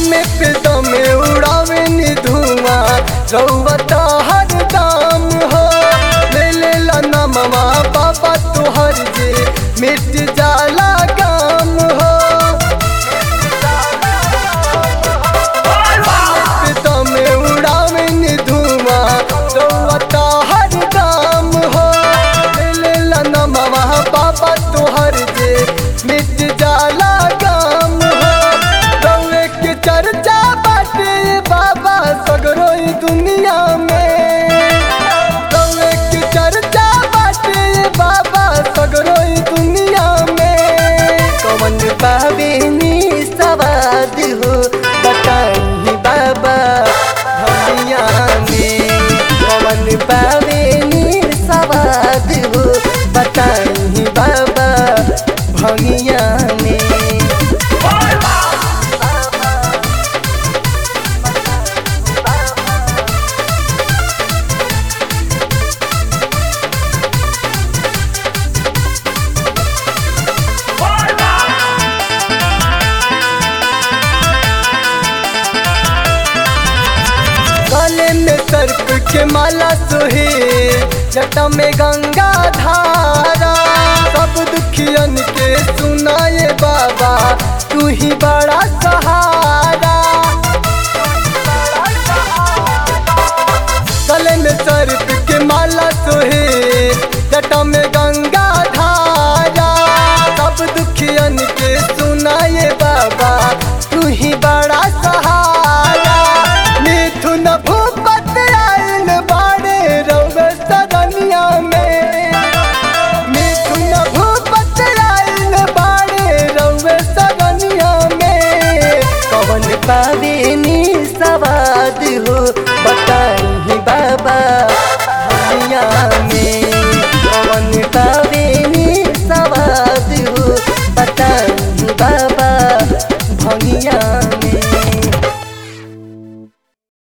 दमे पे दमे उड़ावे नी धुआं रउआ हर दाम हो ले ले ला नमवा बाबा तोहर जे मिट जाला काम हो पे दमे उड़ावे नी धुआं रउआ हर दाम हो ले ले ला नमवा बाबा तोहर जे मिट जाला काम हो रउए के चर्चा बाटे बाबा सगरो ई दुनिया में रउए के चर्चा बाटे बाबा सगरो ई दुनिया में कौन बाबे नी सवाद हो बताई बाबा दुनिया में कौन बाबे नी सवाद हो बताई बाबा भंगिया में गले में सर्प के माला सोहे जटा में गंगा धारा सब दुखियन के सुनाए बाबा तू ही बड़ा सहारा गले में सर्प के माला सोहे जटा में गंगा धारा सब दुखियन के सुनाए बाबा तू ही बड़ा सहारा मिथुन भूपत आयल बाड़े रउए सरनिया में मिथुन भूपत आयल बाड़े रउए सरनिया में कवन पावे नी सवाद हो बताई बाबा दुनिया में